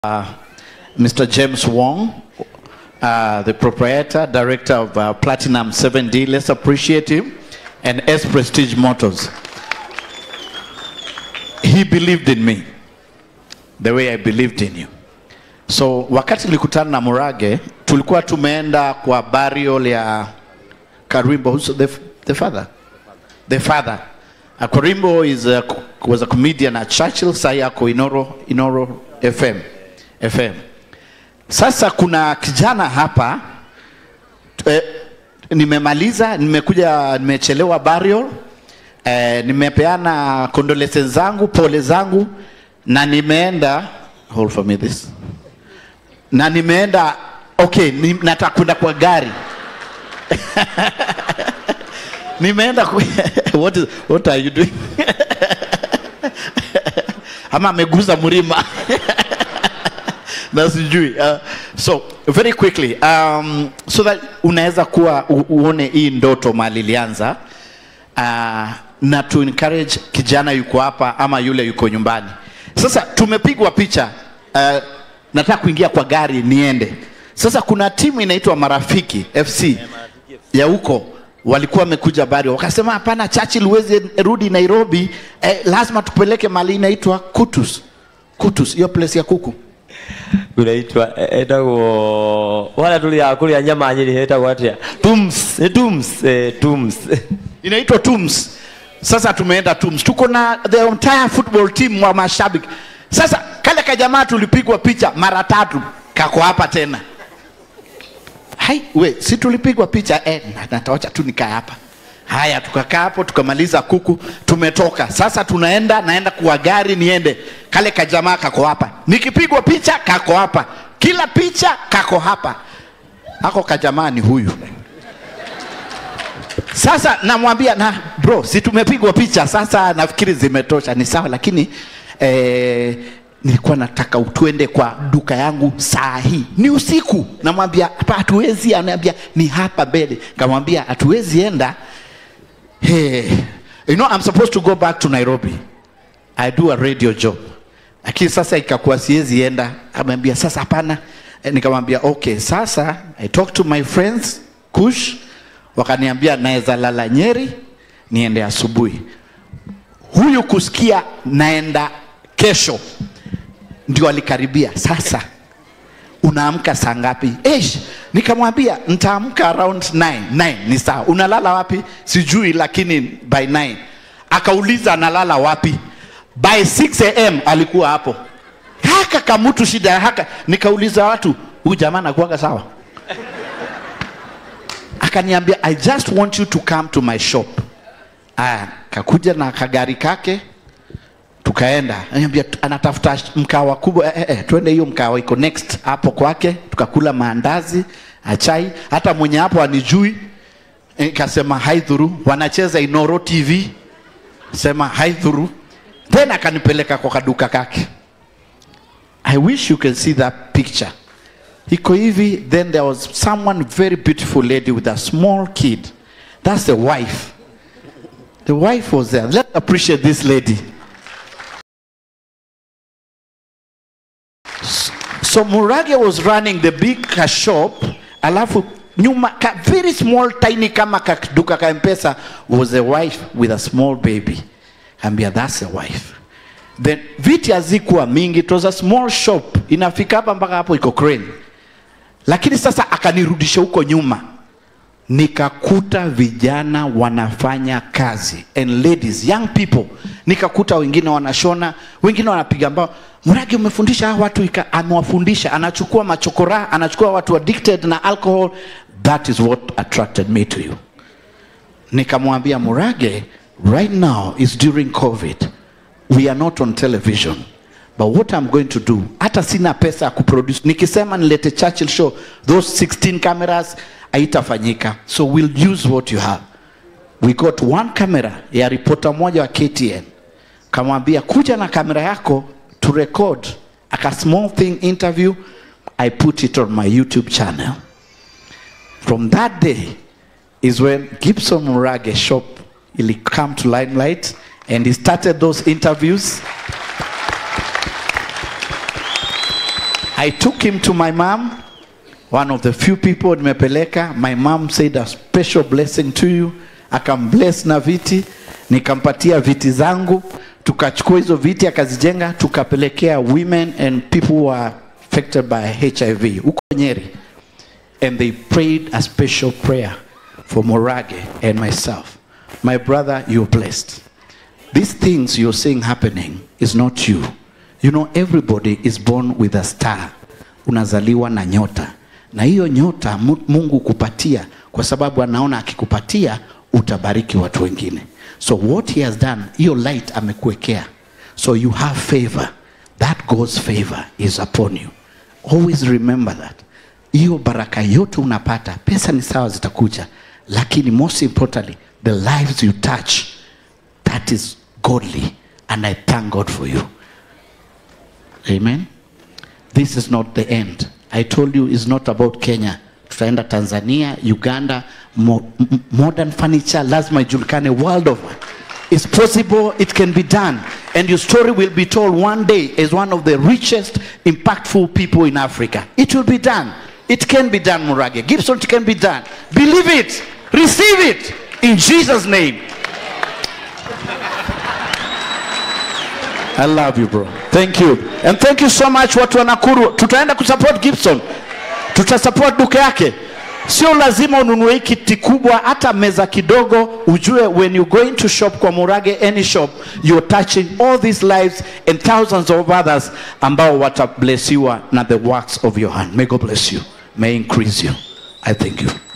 uh, Mr. James Wong, uh, the proprietor, director of uh, Platinum 7D. Let's appreciate him. And S Prestige Motors. He believed in me the way I believed in you. So wakati nilikutana na Murage, tulikuwa tumeenda kwa burial ya Karimbo, who's the, the father? The father. Uh, Karimbo is a, was a comedian at Churchill, sasa yako Inoro, Inoro FM. FM. Sasa kuna kijana hapa eh, nimemaliza, nimekuja, nimechelewa burial eh, nimepeana condolences zangu, pole zangu na nimeenda hold for me this na nimeenda okay, ni, nataka kwenda kwa gari nimeenda ku, what, is, what are you doing ama ameguza mlima na sijui uh, so very quickly um, so that unaweza kuwa u, uone hii ndoto mali ilianza uh, na to encourage kijana yuko hapa ama yule yuko nyumbani sasa tumepigwa picha uh, nataka kuingia kwa gari niende sasa kuna timu inaitwa marafiki fc ya huko walikuwa wamekuja bari wakasema hapana churchill huwezi rudi nairobi eh, lazima tupeleke mali inaitwa kutus kutus hiyo place ya kuku unaitwa etagwo wala tulia kulia nyama nyiri hetagwo atia tums eh, tums eh, tums inaitwa tums sasa tumeenda tums tuko na the entire football team wa mashabiki sasa kale kajamaa tulipigwa picha mara tatu kako hapa tena hai we si tulipigwa picha eh, na- natawacha tu nikaa hapa haya tukakaa hapo tukamaliza kuku tumetoka sasa tunaenda naenda kuwa gari niende kale kajamaa kako hapa nikipigwa picha kako hapa kila picha kako hapa ako kajamaa ni huyu sasa namwambia na bro si tumepigwa picha sasa nafikiri zimetosha ni sawa lakini eh, nilikuwa nataka tuende kwa duka yangu saa hii ni usiku namwambia hapa hatuwezi anaambia ni hapa mbele kamwambia hatuwezi enda hey, you know I'm supposed to go back to Nairobi I do a radio job lakini sasa ikakuwa siwezi enda ameambia sasa hapana Eh, nikamwambia okay sasa I talk to my friends kush wakaniambia naweza lala Nyeri niende asubuhi huyu kusikia naenda kesho ndio alikaribia sasa unaamka saa ngapi Eish, nikamwambia nitaamka around 9 9 ni sawa unalala wapi sijui lakini by 9 akauliza analala wapi by 6 am alikuwa hapo haka kamutu shida haka nikauliza watu huyu jamaa anakuwaga sawa akaniambia i just want you to come to my shop aya kakuja na kagari kake tukaenda ananiambia tu- anatafuta sh- mkawa kubwa eh, eh, eh, twende hiyo mkawa iko next hapo kwake tukakula maandazi achai hata mwenye hapo anijui kasema haidhuru wanacheza inoro tv sema haidhuru tena akanipeleka kwa kaduka kake i wish you can see that picture iko hivi then there was someone very beautiful lady with a small kid that's the wife the wife was there let's appreciate this lady so murage was running the big ka shop alafu nyuma ka very small tiny kama kaduka ka mpesa was a wife with a small baby ambia that's a wife then viti hazikuwa mingi it was a small shop inafika hapa mpaka hapo iko crane lakini sasa akanirudisha huko nyuma nikakuta vijana wanafanya kazi and ladies young people nikakuta wengine wanashona wengine wanapiga mbao mragi umefundisha hawa watu ika, amewafundisha anachukua machokora anachukua watu addicted na alcohol that is what attracted me to you nikamwambia murage right now is during covid we are not on television but what i'm going to do hata sina pesa ya kuproduce nikisema nilete churchill show those 16 cameras haitafanyika so we'll use what you have we got one camera ya ripota moja wa ktn kamwambia kuja na kamera yako to record aka small thing interview i put it on my youtube channel from that day is when Gibson Murage shop ili come to limelight and he started those interviews I took him to my mom, one of the few people nimepeleka. My mom said a special blessing to you, akambless na viti, nikampatia viti zangu, tukachukua hizo viti akazijenga, tukapelekea women and people who are affected by HIV huko Nyeri, and they prayed a special prayer for Morage and myself. My brother, you're blessed. These things you're seeing happening is not you. You know, everybody is born with a star. Unazaliwa na nyota, na hiyo nyota Mu- Mungu kupatia kwa sababu anaona akikupatia utabariki watu wengine. So what he has done, hiyo light amekuwekea, so you have favor. That God's favor is upon you. Always remember that. Hiyo baraka yote unapata, pesa ni sawa, zitakuja, lakini most importantly, the lives you touch that is godly and i thank god for you amen this is not the end i told you it's not about kenya tutaenda tanzania uganda mo m- modern furniture lazima ijulikane world over it's possible it can be done and your story will be told one day as one of the richest impactful people in africa it will be done it can be done murage gibson it can be done believe it receive it in jesus name I love you bro. Thank you. And thank you so much watu wa Nakuru. Tutaenda kusupport Gibson. Tutasupport duka yake. Sio lazima ununue hii kiti kubwa, hata meza kidogo. Ujue when you going to shop kwa Murage any shop, you're touching all these lives and thousands of others ambao watablessiwa na the works of your hand. May God bless you. May increase you. I thank you.